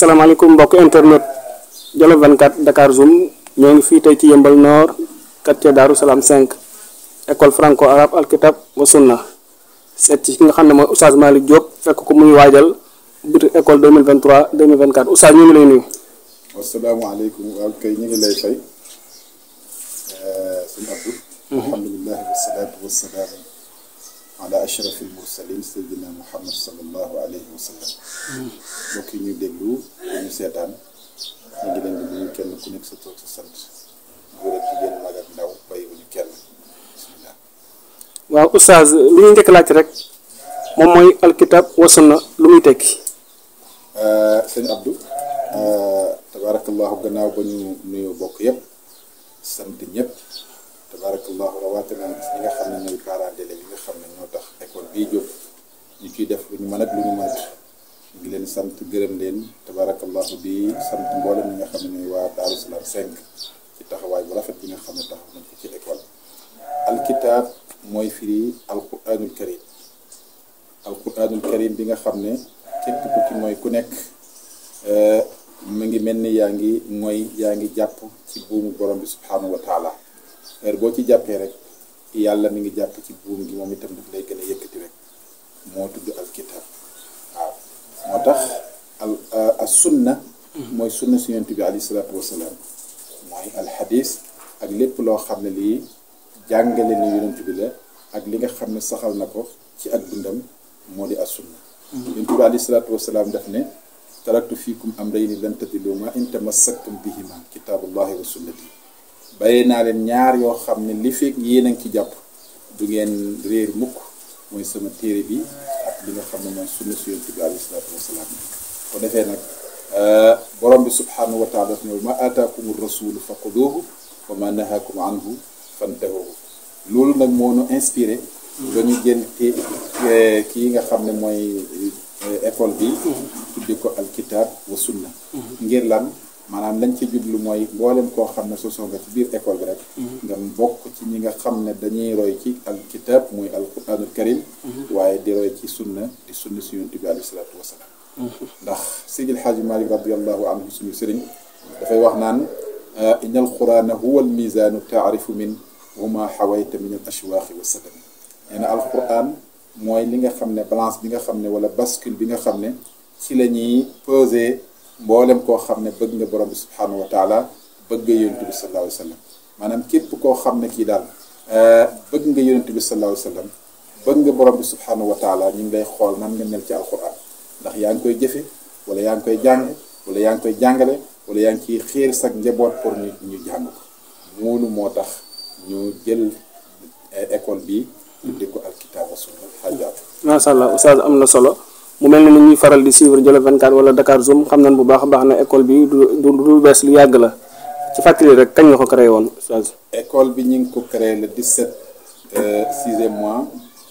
asalaamaaleykum mbokk internet Jolof 24 Dakar Zoom ñoo ngi fii tey ci yëmbal Nord quartier Darou Salam 5 école franco arabe alkitab wa sunna seet ci ki nga xam ne mooy Oustaz Malick Diop fekk ko muy waajal biir école 2023 2024 Oustaz ñu ngi lay nuyu. asalaamaaleykum waaw kay ñu ngi lay fay sëñ Abdou. alhamdulilah wasalaatu wasalaam ala ashraf almursalin sayyidina muhammad sallallahu alayhi wa sallam. mbokk yi ñu déglu ñu seetaan ñu ngi leen di nuyu kenn ku nekk sa toog sa sant góor ak jigéen mag ak ndaw bàyyiwuñu kenn bismillah. waaw Oustaz li ñuy njëkk laaj rek moom mooy alkitab wa sunna lu muy tekki. sëñ Abdou tabaarakallahu gannaaw ba ñu nuyoo bokk yëpp sant ñëpp tabaarakallahu rawatina ñi nga xam ne ñooy parents d'élèves yi nga xam ne ñoo tax école bii jóg ñu ciy def lu ñu mën ak lu ñu mënut ñu ngi leen sant gërëm leen tabaarakallahu di sant mboolem ñi nga xam ne ñooy waa Daaru Salaam 5 ci taxawaay bu rafet bi nga xam ne taxaw nañ ko ci école alkitab mooy firi alquranul karim alquranul karim bi nga xam ne képp ku ci mooy ku nekk mu ngi mel ni yaa ngi mooy yaa ngi jàpp ci buumu borom bi subhanahu wa taala heure boo ci jàppee rek yàlla mi ngi jàpp ci buum gi moom itam daf lay gën a yëkkati rek moo tudd alkitab waaw moo tax al as sunna mooy sunna si yonent bi alayhi salaatu wasalaam mooy alxadis ak lépp loo xam ne lii jàngale ni yonent bi la ak li nga xam ne saxal na ko ci ak dundam moo di as sunna yonent bi alayhi salaatu wasalaam daf ne taraktu fiikum amrayni lan tadillu ma in tamassaktum bihima kitaabullahi wa sunnati bàyyee naa leen ñaar yoo xam ne li fekk yéen a ngi ci jàpp du ngeen réer mukk mooy sama téere bi ak li nga xam ne mooy sunna si yonent bi alayhi salaatu wasalaam ko defee nag borom bi subhanahu wa taala daf ne ma aataakum rasulu fa xuduuhu wa ma nahaakum anhu fantahuhu loolu nag moo nu inspiré ba ñu jël te kii nga xam ne mooy école bi tudde ko alkitab wa sunna ngir lan maanaam lañ ci jublu mooy mboolem koo xam ne sosoo nga ci biir école bi rek nga bokk ci ñi nga xam ne dañuy roy ci alkitab muy alquranul karim waaye di roy ci sunna di sunna si yonent bi alayhi salaatu wasalaam ndax Seydil Xaaji Malik radiallahu anhu suñu sëriñ dafay wax naan inna alqurana huwa almizaanu taarifu min huma xawayta min al ashwaaqi wa sadami nee na alquran mooy li nga xam ne balance bi nga xam ne wala bascule bi nga xam ne ci la ñuy peser mboolem koo xam ne bëgg nga borom bi subhanahu wa taala bëgg nga yonent bi sallallahu alayhi wa sallam maanaam képp koo xam ne kii daal bëgg nga yonent bi sallallahu alayhi wa sallam bëgg nga borom bi subhanahu wa taala ñu ngi lay xool nan nga mel ci alquran ndax yaa ngi koy jëfe wala yaa ngi koy jàng wala yaa ngi koy jàngale wala yaa ngi ciy xiir sag njaboot pour ñu ñu jàng ko moolu moo tax ñu jël école bi tudde ko alkitab wa sunna xajaat macha allah Oustaz am na solo mu mel ne ni ñuy faral di suivre Jolof 24 wala Dakar Zoom xam nañ bu baax a baax ne école bi du du du bees lu yàgg la ci fàttali rek kañ nga ko créé woon Oustaz. école bi ñu ngi ko créé le 17 sixième mois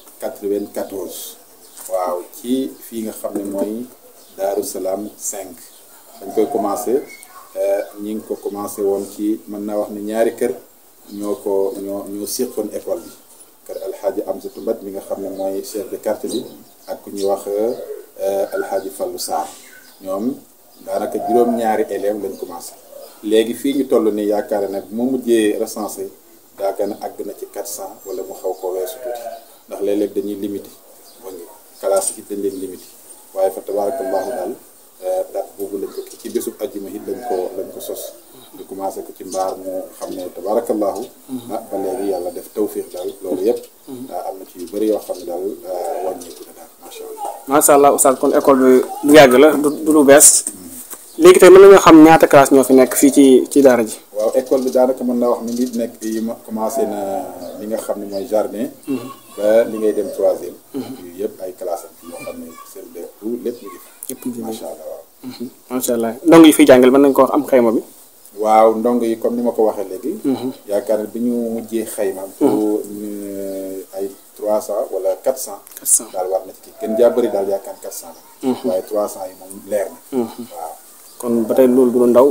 94 waaw ci fii nga xam ne mooy Daaru Salaam 5 dañ koy commencé ñi ngi ko commencé woon ci mën naa wax ne ñaari kër ñoo ko ñoo ñoo séqoon école bi kër alxaaji Amsatu Mbat mi nga xam ne mooy chef de quartier bi ak ku ñuy wax alxaaji Fallu Sarr ñoom daanaka juróom-ñaari élèves lañ commencé léegi fii ñu toll nii yaakaar nag moo mujjee recensé daaka na àgg na ci 400 wala mu xaw ko weesu tuuti ndax léeg-léeg dañuy limité ba ngi classe yi dañ leen limité waaye fa tabarakallahu daal date boobu lañ ko ci bésub ajjuma it lañ ko lañ ko sos ñu commencé ko ci mbaar mu xam ne tabarakallahu ah ba léegi yàlla def tawfiix daal loolu yëpp am na ci yu bëri yoo xam ne daal wàññeeku na daal macha allah macha allah Oustaz kon école bi lu yàgg la du du lu bees léegi tey mën nañoo xam ñaata classe ñoo fi nekk fii ci ci daara ji. waaw école bi daanaka mën naa wax ni ngi nekk yi ma commencé na li nga xam ne mooy jardin ba li ngay dem troisième yu yëpp ay classe am yoo xam ne seen de tout lépp ñu ngi fi yëpp ñu macha allah waaw macha allah ndongo yi fiy jàngale mën nañ ko wax am xayma bi. waaw ndongo yi comme ni ma ko waxee léegi yaakaar ne bi ñu mujjee xayma pour ay trois cent wala quatre cent 400 daal war na ci kii gën jaa bëri daal yaakaar quatre cent la waaye trois cent yi moom leer na waaw kon ba tey loolu du lu ndaw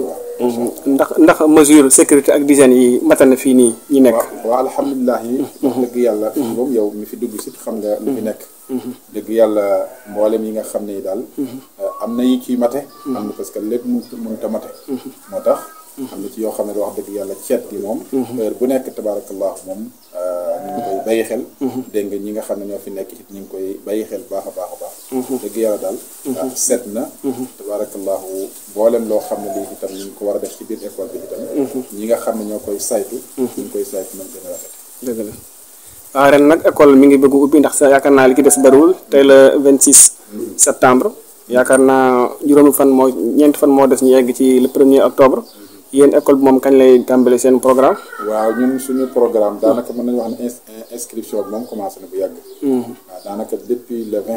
ndax ndax mesure sécurité ak d'hygiène yi matal na fii nii ñi nekk. waaw waaw alhamdulilah yi wax dëgg yàlla fii moom yow mi fi dugg si xam nga lu fi nekk dëgg yàlla mboolem yi nga xam ne daal am na yi ciy mate am na parce que lépp mun mënut a mate moo tax am na ci yoo xam ne wax dëgg yàlla ceet gi moom heure bu nekk tabaarakallah moom ñu ngi koy bàyyi xel dégg nga ñi nga xam ne ñoo fi nekk it ñu ngi koy bàyyi xel baax a baax a baax dëgg yàlla daal seet na tabaarakallahu mboolem loo xam ne lii itam ñu ngi ko war a def ci biir école bi itam ñi nga xam ne ñoo koy saytu ñu ngi koy saytu nañ gën a rafet dëgg la waaw ren nag école mi ngi bëgg ubbi ndax sa yaakaar naa li ki des bariwul tey la 26 septembre yaakaar naa juróomi fan moo ñeenti fan moo des ñu yegg ci le premier octobre yéen école bi moom kañ lay tàmbali seen programme. waaw ñun suñu programme daanaka mën nañu wax ne inscription bi moom commencé na bu yàgg. waaw daanaka depuis le 20.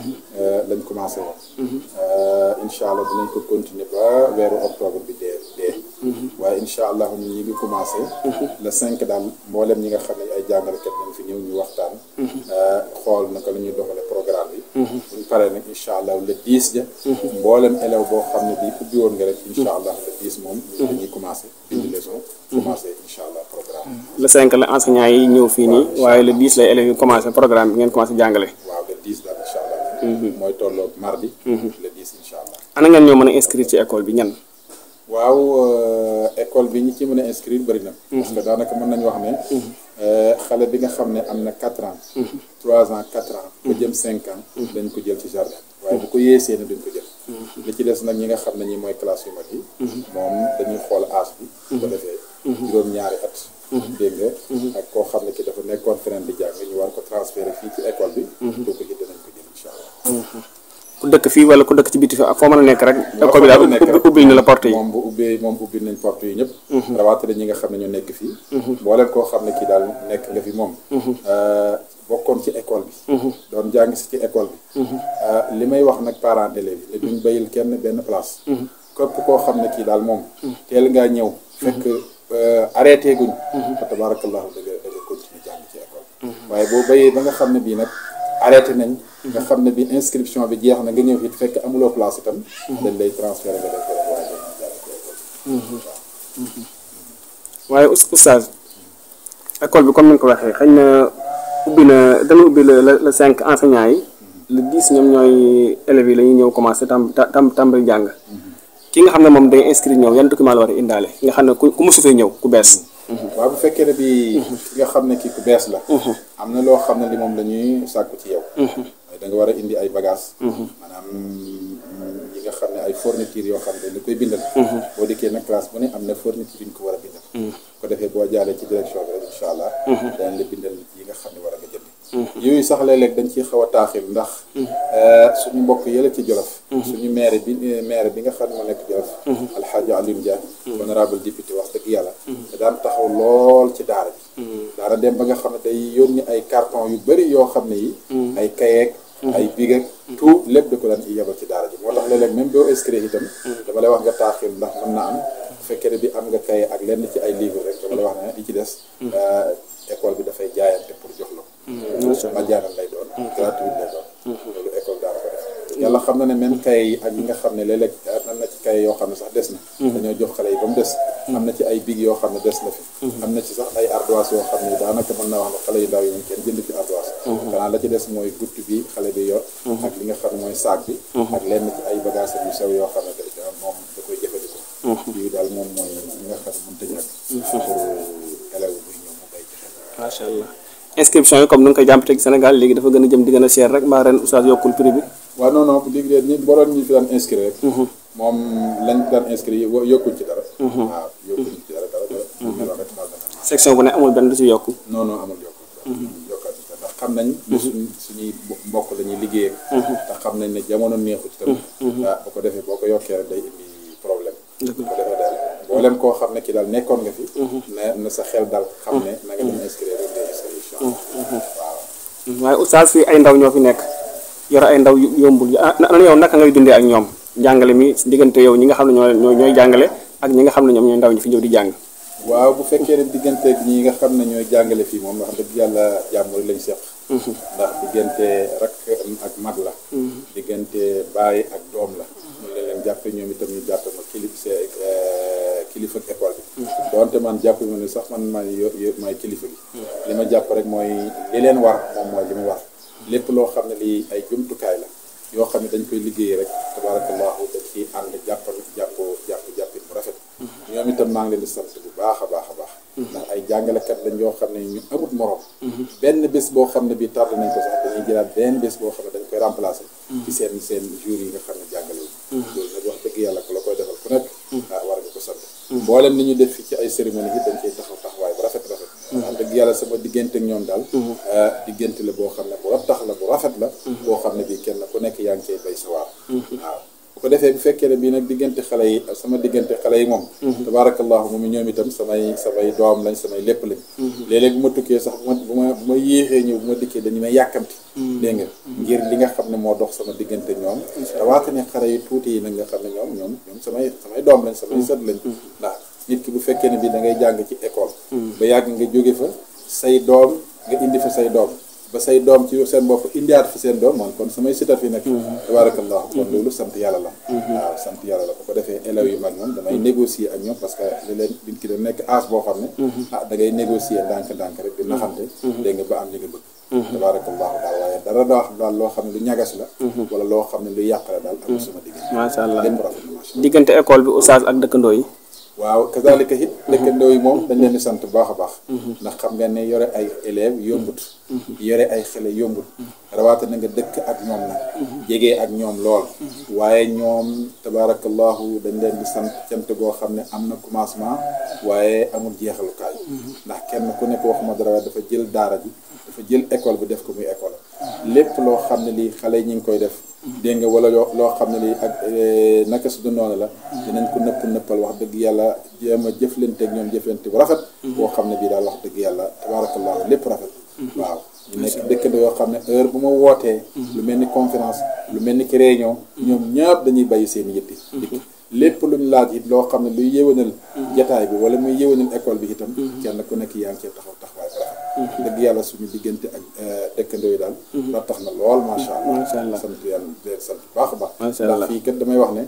lañ commencé woon. incha allah dinañ ko continuer ba weeru octobre bi dee dee. waaye incha allah ñun ñi ngi commencé. le 5 daal mboolem ñi nga xam ne ay jàngalekat nañ fi ñëw ñu waxtaan. xool naka la ñuy doxalee programme bi. buñ paree nag incha allah le 10 ja. mboolem élève boo xam ne bii ubbi woon nga rek incha allah le 10 moom. dañuy commencé. indi leçon commencé incha allah programme le 5 la enseignants yi ñëw fii nii waaye le 10 lay élèves yi commencé programme bi ngeen commencé jàngale. waaw le 10 daal incha allah. mooy tolloog mardi. le 10 incha allah. ana ngeen ñoo mën a inscrire ci école bi ñan. waaw école bi ñi ci mën a inscrire bëri na. parce que daanaka mën nañu wax ne. xale bi nga xam ne am na 4 ans. 3 ans 4 ans. ba jëm 5 ans. dañ ko jël ci jardin. waaye bu ko yeesee ne duñ ko jël. li ci des nag ñi nga xam ne ñi mooy classe yu mag yi. moom dañuy xool âge bi. bu ko defee juróom-ñaari at. dégg nga ak koo xam ne ki dafa nekkoon feneen di jàng ñu war ko transféré fii ci école bi. kooku it danañ ko jël incha allah. ku dëkk fii wala ku dëkk ci biti fi ak foo mën a nekk rek. école bi daal ubbil na la porte yi. moom bu ubbee moom ubbil nañ porte yi ñëpp. rawatina ñi nga xam ne ñoo nekk fii. mbooleem koo xam ne kii daal nekk nga fi moom. bokkoon ci école bi. doon jàng si ci école bi. li may wax nag parents d'élèves yi ne duñ bayil kenn benn place. képp koo xam ne kii daal moom. teel ngaa ñëw. fekk arrêté guñ. fa tabarakallahu da nga da nga continuer jàng ci école. waaye boo bayee ba nga xam ne bii nag arrêté nañ. nga xam ne bi inscription bi jeex na nga ñëw it fekk amuloo place itam. dañ lay transféré nga def ko rek waaye dañuy jàng ci école. waaye oustaz école bi comme ni nga ko waxee xëy na ubbi na dana ubbi le le cinq enseignants yi le dix ñoom ñooy élèves yi la ñuy ñëw commencé tam tam tàmbali jàng ki nga xam ne moom day inscrire ñëw yan document la war a indaale nga xam ne ku ku mosu fee ñëw ku bees. waaw bu fekkee ne bi ki nga xam ne kii ku bees la. am na loo xam ne li moom la ñuy sàkku ci yow. da nga war a indi ay bagages. maanaam yi nga xam ne ay fourniture yoo xam ne dañ koy bindal. boo dikkee nag classe bu ne am na fourniture yu ñu ko war a bindal. ko defee boo jaalee ci direction bi rek incha allah. danañ la bindal yi nga xam ne war a nga jënd. yooyu sax léeg-léeg dañ ciy xaw a taaxil ndax suñu mbokk yële ci Jolof. suñu maire bi maire bi nga xam ne moo nekk Jolof. Alxaaji Alioune Dia. honorable député wax dëgg yàlla. te daan taxaw lool ci daara bi. daara dem ba nga xam ne day yónni ay carton yu bëri yoo xam ne yi. ay kayeeg ay big ak tout lépp da ko daan yebal ci daara ji moo tax léeg-léeg même boo inscrit itam. dama lay wax nga taaxil ndax mën na am. bu fekkee ne bi am nga kaye ak lenn ci ay livre rek dama lay wax ne li ci des. école bi dafay jaayante pour jox la ko. majaaral lay doon. gratuit lay doon. loolu école daara ko def. yàlla xam na ne même kaye yi ak yi nga xam ne léeg-léeg am na ci kaye yoo xam ne sax des na. dañoo jox xale yi ba mu des. am na ci ay big yoo xam ne des na fi. am na ci sax ay ardoise yoo xam ne daanaka mën naa wax ne xale yu ndaw yi moom kenn jënd fi ardoise. xanaa la ci des mooy gutt bi xale bi yor. ak li nga xam ne mooy saak bi. ak lenn ci ay bagages yu sew yoo xam ne day moom da koy jëfandikoo. yii daal moom mooy li nga xam ne mënut a ñàkk. pour élève buy ñëw mu bay ci xel. macha allah inscription yi comme ni nga koy jàmpate Sénégal léegi dafa gën a jëm di gën a cher rek mbaa ren oustaz yokkul prix bi. waaw non non léegi de ñi boroon ñu fi daan inscrire rek. moom lañ daan inscrire yokkuñ ci dara. waaw yokkuñ ci dara dara dara. section bu ne amul benn du ci yokku. non non amul yokku. yokkaat ci ndax xam nañ. suñ suñuy mbokk la ñuy liggéey te xam nañ ne jamono neexu ci tamit. ah bu ko defee boo ko yokkee rek day indi problème. bu ko defee daal mboolem koo xam ne ki daal nekkoon nga fi. na na sa xel dal xam ne na nga dem inscrire rek ngay inscrire incha allah waaw. waaye oustaz fii ay ndaw ñoo fi nekk yore ay ndaw yombul ah na yow naka ngay dundee ak ñoom jàngale mi diggante yow ñi nga xam ne ñoo ñooy jàngale ak ñi nga xam ne ñoom ñooy ndaw ñi fi ñëw di jàng. waaw bu fekkee ne diggante ñi nga xam ne ñooy jàngale fii moom wax dëgg yàlla jàmm rek lañ seq. ndax diggante rak ak mag la. diggante baay ak doom la. ñu leen leen jàppe ñoom itam ñu jàppe ma kilif kilifa ak école bi doonte man jàpp ma ne sax man maay yo yo maay kilifa gi li ma jàpp rek mooy li leen war moom mooy li mu war lépp loo xam ne lii ay jumtukaay la yoo xam ne dañ koy liggéey rek tabarakallahu dañ ciy ànd jàppal jàpp jàpp jàppit bu rafet ñoom itam maa ngi leen di sant bu baax a baax a baax ndax ay jàngalekat lañ yoo xam ne ñu amut morom benn bés boo xam ne bii tardé nañ ko sax dañuy jëlaat benn bés boo xam ne dañ koy remplacer ci seen seen jour yi nga xam ne jàngale wu loolu nag wax dëgg yàlla ku la koy defal ku nekk ah war nga ko sant mboolem ni ñu def fi ci ay cérémonie yi dañ ciy taxaw taxawaay bu rafet rafet wax dëgg yàlla sama diggante ak ñoom daal diggante la boo xam ne bu rattax la bu rafet la boo xam ne bii kenn ku nekk yaa ngi cay bay sa waar waaw bu ko defee bu fekkee ne bii nag diggante xale yi sama diggante xale yi moom tabaarakallahu moom ñoom itam samay samay doom lañ samay lépp lañ léeg-léeg bu ma tukkee sax bu ma bu ma bu ma yéexee ñëw bu ma dikkee dañu may yàkkamti dégg nga ngir li nga xam ne moo dox sama diggante ñoom tawaate ne xale yi tuuti yi nag nga xam ne ñoom ñoom ñoom samay samay doom lañ samay sët lañ ndax nit ki bu fekkee ne bii da ngay jàng ci école ba yàgg nga jóge fa say doom nga indi fa say doom ba say doom ci seen bopp indiwaat fi seen doom man kon samay sita fi nekk tabarakallahu kon loolu sant yàlla la waaw sant yàlla la bu ko defee élèves yu mag moom damay négocier ak ñoom parce que li leen nit ki da nekk âge boo xam ne ah da ngay négocier ndànk-ndànk rek di naxante dégg nga ba am li nga bëgg tabarakallahu daal waaye dara daa wax daal loo xam ne lu ñagas la wala loo xam ne lu yàq la daal amul sama diggante macha allah lépp rafet na macha allah diggante école bi oustaz ak dëkkandoo yi waaw kazalika it dëkkandoo yi moom dañ leen di sant bu baax a baax ndax xam nga ne yore ay élèves yombut yore ay xale yombut rawaate na nga dëkk ak ñoom nag jege ak ñoom lool waaye ñoom tabaarakallahu dañ leen di sant cant goo xam ne am na commencement waaye amul jeexalukaay ndax kenn ku nekk waxuma dara waaye dafa jël daara ji dafa jël école bi def ko muy école lépp loo xam ne lii xale yi ñu ngi koy def dégg nga wala loo loo xam ne lii ak naka su du noonu la dinañ ko nëpp nëppal wax dëgg yàlla jéem a jëflante ak ñoom jëflante bu rafet boo xam ne bii daal wax dëgg yàlla tabaarakallahu lépp rafet waaw ñu nekk dëkkandoo yoo xam ne heure bu ma wootee lu mel ni conférence lu mel ni ki réunion ñoom ñëpp dañuy bàyyi seen yitti dikk lépp luñ laaj it loo xam ne luy yéwénal jataay bi wala muy yéwénal école bi itam kenn ku nekk yaa ngi cee taxaw taxawaay bu rafet dëgg yàlla suñu diggante ak dëkkandoo yi daal la tax na lool macha Macha allah allah. sant yàlla di leen sant bu baax a baax Macha ndax allah. fii kat damay wax ne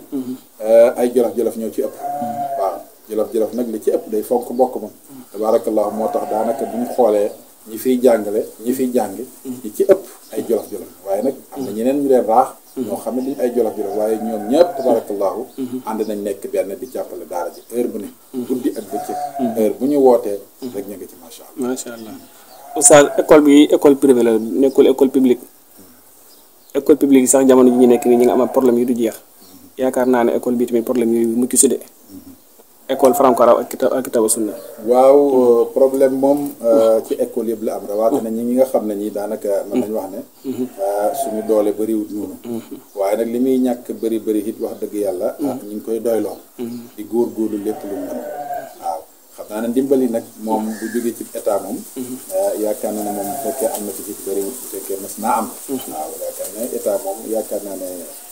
ay jolof-jolof ñoo ci ëpp waaw jolof-jolof nag li ci ëpp day fonk bokk moom tabaarakallahu moo tax daanaka bu ñu xoolee ñi fiy jàngale ñi fiy jàng ñi ci ëpp ay jolof-jolof waaye nag am na ñeneen ñu leen raax ñoo xam ne duñ ay jolof-jolof waaye ñoom ñëpp tabaarakallahu ànd nañ nekk benn di jàppale daara ji heure bu ne guddi ak bëccëg heure bu ñu wootee rek ñu ngi ci macha allah macha allah oustaz école bi école privée la nekkul école publique école publique yi sax jamono ji ñu nekk nii ñi nga am problème yu du jeex yaakaar naa ne école bi tamit problème yooyu mucc si de école franco arabe ak kitab ak kitaba sunna waaw problème moom ci école yëpp la am rawaate na ñi ñi nga xam ne ñi daanaka mën nañ wax ne suñu doole bëriwut noonu waaye nag li muy ñàkk bëri bëri it wax dëgg yàlla ah ñu ngi koy doyloo di góor-góorlu lépp lu mën waaw xam naa ne ndimbali nag moom bu jógee ci état moom yaakaar naa ne moom bu fekkee am na ci ci bëriwut bu fekkee mas naa am waaw yaakaar ne état moom yaakaar naa ne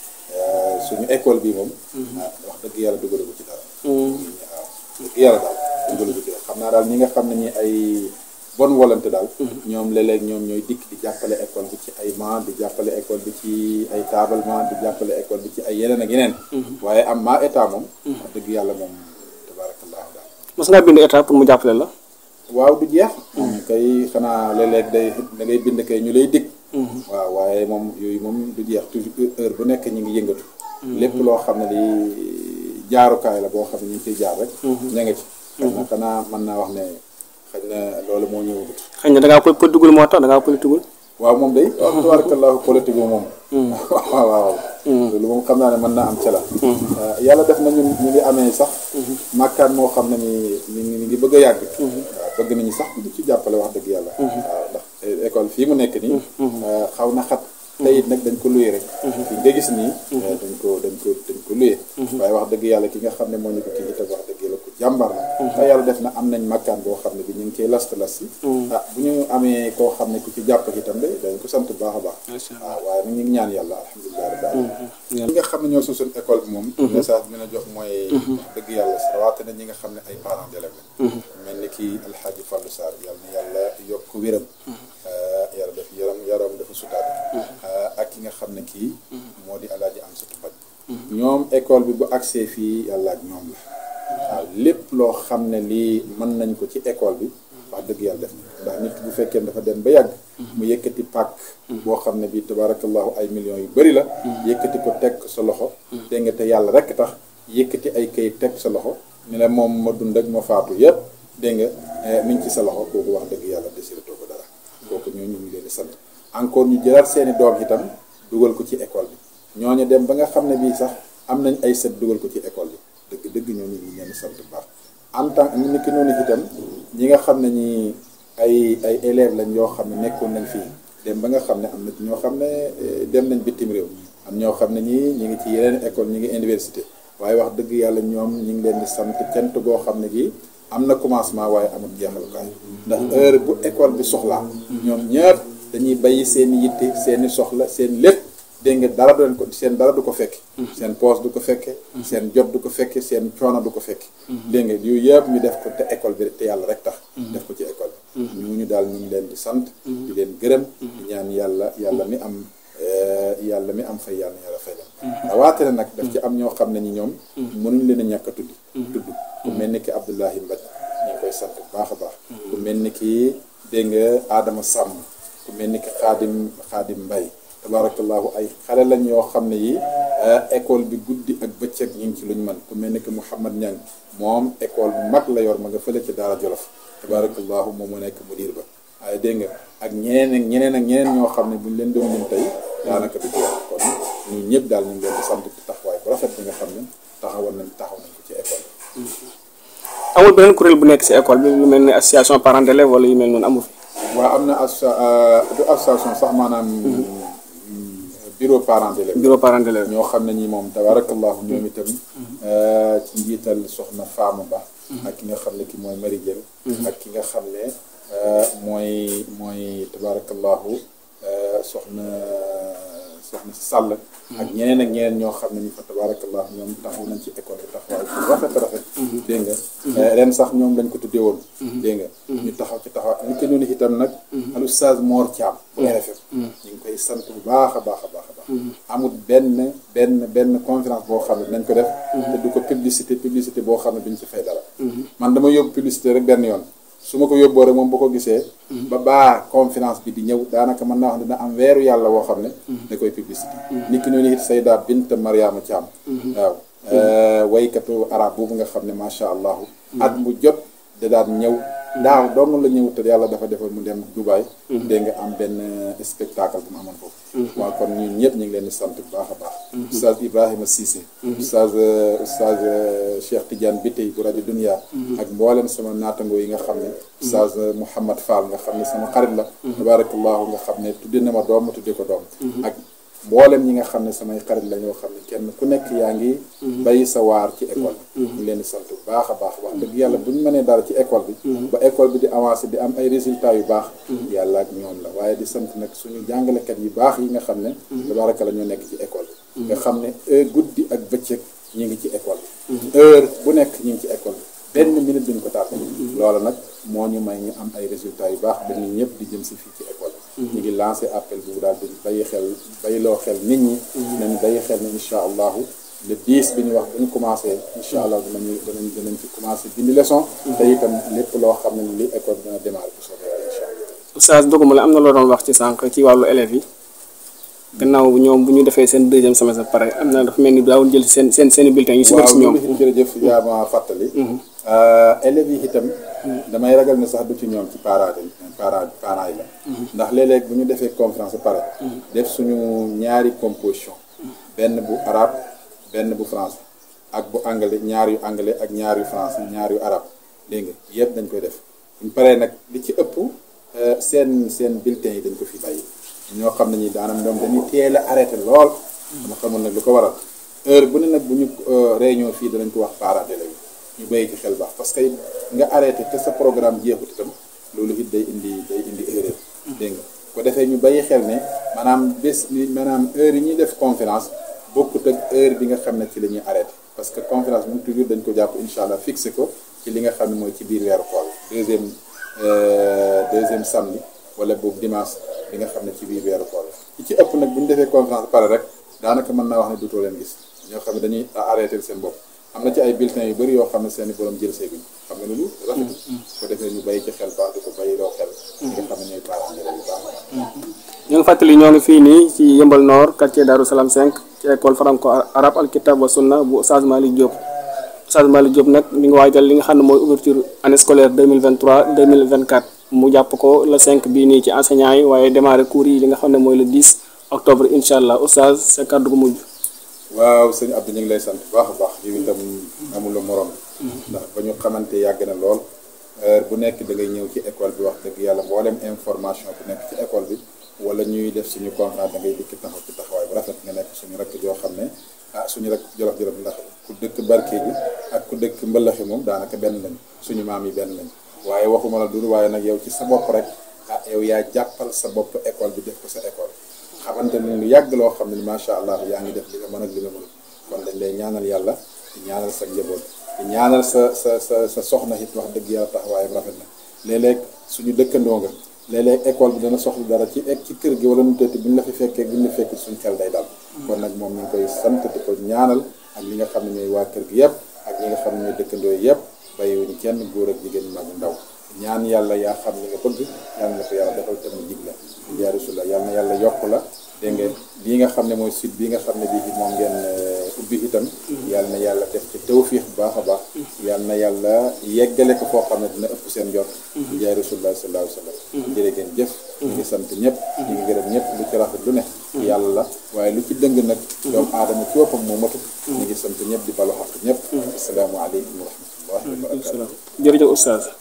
suñu école bi moom ah wax dëgg yàlla dugalu ko ci dara waaw dëgg yàlla daal dugalu ko ci dara xam naa daal ñi nga xam ne ñi ay bonne volonté daal ñoom léeg-léeg ñoom ñooy dikk di jàppale école bi ci ay man di jàppale école bi ci ay tablement di jàppale école bi ci ay yeneen ak yeneen waaye am maa état moom wax dëgg yàlla moom tabarakallahu daal mos ngaa bind état pour mu jàppale la waaw du jeex kay xanaa léeg-léeg day da ngay bind kay ñu lay dig waaw waaye moom yooyu moom du jeex toujours heure bu nekk ñu ngi yëngatu lépp loo xam ne li jaarukaay la boo xam ne ñu ngi ciy jaar rek ña nga ci xëy na xanaa mën naa wax ne xëy na loolu moo ñëwagut xëy na da ngaa politigul moo tax da ngaa politigul waaw moom day wax tabarakallahu politique moom waaw waaw loolu moom xam naa ne mën naa am ca la yàlla def na ñun ñu ngi amee sax màkkaan moo xam ne ni ni ni ngi bëgg a yàgg waaw bëgg nañu sax di ci jàppale wax dëgg yàlla waaw ndax école fii mu nekk nii xaw na xat te it nag dañ ko luye rek fii nga gis nii dañ ko dañ ko dañ ko luye waaye wax dëgg yàlla ki nga xam ne moo ñu ko kii itam wax dëgg yàlla ko jàmbar la te yàlla def na am nañ makkaan boo xam ne bi ñu ngi ciy last las yi ah bu ñu amee koo xam ne ku ci jàpp itam de dañ ko sant bu baax a baax waaw waaye nag ñu ngi ñaan yàlla alhamdulilah rabbil alamin ñi nga xam ne ñoo suñ école bi moom message bi mën a jox mooy wax dëgg yàlla rawaate na ñi nga xam ne ay parents d'élèves la mel ni kii alxaaji Fallou Sarr yàlla na yàlla yokk wéram yàlla def yaram yaram dafa sutaate ak ki nga xam ne kii moo di alaaji am satu paj ñoom école bi bu accès fii yàlla ak ñoom la waaw lépp loo xam ne lii mën nañ ko ci école bi wax dëgg yàlla def ndax nit bu fekkee dafa dem ba yàgg mu yëkkati pàkk boo xam ne bii tabarakallahu ay millions yu bari la yëkkati ko teg sa loxo dégg nga te yàlla rekk tax yëkkati ay kayit teg sa loxo ni la moom ma dund ak ma faatu yépp dégg nga mi ngi ci sa loxo kooku wax dëgg yàlla desiratoo ko dara kooku ñoo ñu ngi leen di sant encore ñu jëlaat seeni doom itam dugal ko ci école bi ñooñu dem ba nga xam ne bii sax am nañ ay sët dugal ko ci école bi dëgg dëgg ñoo ñu ngi leen di sant bu baax en tant que ni ki noonu itam ñi nga xam ne ñi ay ay élèves lañ yoo xam ne nekkoon nañ fii dem ba nga xam ne am na ñoo xam ne dem nañ bitim réew am ñoo xam ne ñii ñi ngi ci yeneen école ñi ngi université waaye wax dëgg yàlla ñoom ñi ngi leen di sant cant goo xam ne gi am na commencement waaye amul jeexalukaay ndax heure bu école bi soxlaa ñoom ñëpp dañuy bàyyi seen yitte seeni soxla seen lépp dégg nga dara du leen ko seen dara du ko fekke seen poos du ko fekke seen jot du ko fekke seen coono du ko fekke dégg nga yooyu yëpp ñu def ko te école bi te yàlla rek tax def ko ci école bi ñu ñu daal ñu ngi leen di sant di leen gërëm di ñaan yàlla yàlla mi am yàlla mi am fay yàlla yàlla fay leen rawaate nag daf ci am ñoo xam ne ñi ñoom mënuñ leen a ñàkk a tudd tudd ku mel ni ki Abdoulahi Mbaj ñu ngi koy sant bu baax a baax ku mel ni ki dégg nga Adama Sàmm ku mel ni ki Xaadim Xaadim Mbay tabarakallahu ay xale lañ yoo xam ne yi école bi guddi ak bëccëg ñu ngi ci luñ mën ku mel ni que Mouhamad Niang moom école bu mag la yor ma nga fële ci Daara Jolof tabarakallahu moom mu nekk mudir ba waaye dégg nga ak ñeneen ak ñeneen ak ñeneen ñoo xam ne buñ leen doon lim tey daanaka du jeex kon ñun ñëpp daal ñu ngi leen di sant ci taxawaay bu rafet bi nga xam ne taxawal nañ taxaw nañ ko ci école bi. amul beneen kuréel bu nekk si école bi lu mel ni association parents d'élèves wala yu mel noonu amu fi. waaw am na asso du association sax maanaam. bureau parents d'élèves bureau parents d'élèves ñoo xam ne ñi moom tabarakallahu ñoom itam ci njiital soxna Faama Ba ak ki nga xam ne ki mooy Marie Dieng ak ki nga xam ne mooy mooy tabarakallahu soxna soxna Sall ak ñeneen ak ñeneen ñoo xam ne ñi fa tabarakallahu ñoom taxaw nañ ci école bi taxawaay bu rafet rafet dégg nga ren sax ñoom lañ ko tuddee woon dégg nga ñu taxaw ci taxawaay ñu ko noonu itam nag al oustaz Mor Thiam RFM ñu ngi koy sant bu baax a baax a baax a baax amul benn benn benn conférence boo xam ne nañ ko def te du ko publicité publicité boo xam ne duñ ci fay dara man dama yóbbu publicité rek benn yoon su ma ko yóbboo rek moom bu ko gisee ba baa conférence bi di ñëw daanaka mën naa wax dina am weeru yàlla woo xam ne da koy publicité nit ki noonu it Sayda Bint Mariama Thiam waaw waykatu arab boobu nga xam ne macha allahu at mu jot da daan ñëw daaw dong la ñëw te yàlla dafa defal mu dem Dubaay dégg nga am benn spectacle bu mu amoon foofu waaw kon ñun ñëpp ñu ngi leen di sant bu baax a baax oustaz Ibrahima Cissé oustaz oustaz Cheikh Tidiane Bitey bu rajo Dunia ak mboolem sama naatangoo yi nga xam ne oustaz Mouhamad Fall nga xam ne sama xarit la tabarakallahu nga xam ne tudde na ma doom ma tudde ko doom ak mboolem ñi nga xam ne samay xarit la ñoo xam ne kenn ku nekk yaa ngi bay sa waar ci école bi ñu leen di sant bu baax a baax wax dëgg yàlla bu ñu mënee dara ci école bi ba école bi di avancé di am ay résultats yu baax yàlla ak ñoom la waaye di sant nag suñu jàngalekat yu baax yi nga xam ne tabaraka la ñoo nekk ci école bi nga xam ne heure guddi ak bëccëg ñu ngi ci école bi heure bu nekk ñu ngi ci école bi benn minute duñ ko tàppe loolu nag moo ñu may ñu am ay résultats yu baax ba ñun ñëpp di jëm si fii ci école bi ñu ngi lancé appel bu daal di bàyyi xel bàyyiloo xel nit ñi nañ bàyyi xel ne incha allahu le 10 bi ñu wax bu ñu commencé incha allah dinañu danañ danañ ci commencé bindi leçon te itam lépp loo xam ne li école dina démarrer bu soobee yàlla incha allah oustaz doguma la am na loo doon wax ci sànq ci wàllu élèves yi gannaaw ñoom bu ñu defee seen deuxième semestre pare am na dafa mel ni daawul jël seen seen seen bulletin yu si bëri si ñoom waaw jërëjëf yaa ma fàttali élèves yi itam damay ragal ne sax du ci ñoom ci parents yi parents parents yi la ndax léeg-léeg bu ñu defee conférence ba pare def suñu ñaari composition benn bu arabe benn bu français ak bu anglais ñaar yu anglais ak ñaar yu français ñaar yu arabe dégg nga yëpp dañ koy def buñ paree nag li ci ëpp seen seen bulletin yi dañ ko fi bàyyi ñoo xam ne ñi daanam ñoom dañuy teel a arrêté lool dama xamul nag lu ko waral heure bu ne nag bu ñu réunion fii danañ ko wax parents d'élèves ñu bàyyi ci xel baax parce que nga arrêté te sa programme jeexut itam loolu it day indi day indi erreur dégg nga ko defee ñu bàyyi xel ne maanaam bés maanaam heure yi ñuy def conférence bokkut ak heure bi nga xam ne ci la ñuy arrêté parce que conférence moom toujours dañ ko jàpp incha allah fixé ko ci li nga xam ne mooy ci biir weeru koor deuxième deuxième samedi wala boobu dimanche bi nga xam ne ci biir weeru koor la ci ëpp nag bu ñu defee conférence pare rek daanaka mën naa wax ne duutoo leen gis ñoo xam ne dañuy arrêté seen bopp am na ci ay bulletins yu bëri yoo xam ne seen i borom jël see bi xam nga loolu rafet ko defee ñu bàyyi ci xel baax di ko bàyyi loo xel ñi nga xam ne ñooy parents d'élèves yu baax ñoo ngi fàttali ñoo ngi fii nii ci Yëmbal Nord quartier Darou Salam 5 ci école franco arabe al kitab wa sunna bu Oustaz Malick Diop Oustaz Malick Diop nag mi ngi waajal li nga xam ne mooy ouverture année scolaire 2023 2024 mu jàpp ko le 5 bii nii ci enseignants yi waaye démarré cours yi li nga xam ne mooy le 10 octobre incha allah Oustaz sa kàddu gu mujj. waaw sëñ Abdou ñu ngi lay sant bu baax a baax yow itam amula morom ndax ba ñu xamante yàgg na lool heure bu nekk da ngay ñëw ci école bi wax dëgg yàlla mboolem information bu nekk ci école bi wala ñuy def suñu conférence da ngay dikk taxaw ci taxawaay bu rafet nga nekk suñu rakk joo xam ne ah suñu rakk jolof-jolof ndax ku dëkk barke bi ak ku dëkk mbëllaxi moom daanaka benn lañ suñu maam yi benn lañ waaye waxuma la dul waaye nag yow ci sa bopp rek ah yow yaa jàppal sa bopp école bi def ko sa école xamante ni lu yàgg loo xam ne macha allah yaa ngi def li nga mën ak li nga mënul kon dañ lay ñaanal yàlla di ñaanal sa njaboot di ñaanal sa sa sa sa soxna it wax dëgg yàlla taxawaayam rafet na léeg-léeg suñu dëkkandoo nga léeg-léeg école bi dana soxla dara ci ci kër gi wala nu tëtti bu ñu la fi fekkee bu ñu la fekkee suñu xel day dal kon nag moom ñu ngi koy sant di ko ñaanal ak ñi nga xam ne ñooy waa kër gi yëpp ak ñi nga xam ne ñooy dëkkandoo yëpp bàyyiwuñu kenn góor ak jigéen mag ndaw ñaan yàlla yaa xam li nga bëgg yàlla na ko yàlla defal tam jig la yaa rasulullah yàlla na yàlla yokk la dégg nga lii nga xam ne mooy site bii nga xam ne bii moom ngeen ubbi itam yàlla na yàlla def ci tawfiix bu baax a baax yàlla na yàlla yeggale ko foo xam ne dina ëpp seen jot jaay rasulullah sallallahu alayhi wa sallam jërë ngeen jëf ñu ngi sant ñëpp ñu ngi gërëm ñëpp lu ci rafet lu ne yàlla la waaye lu ci dëng nag doomu aadama ci boppam moo matu ñu ngi sant ñëpp di balu xaq ñëpp assalaamu aleykum wa rahmatullahi wa barakatuh jërëjëf Oustaz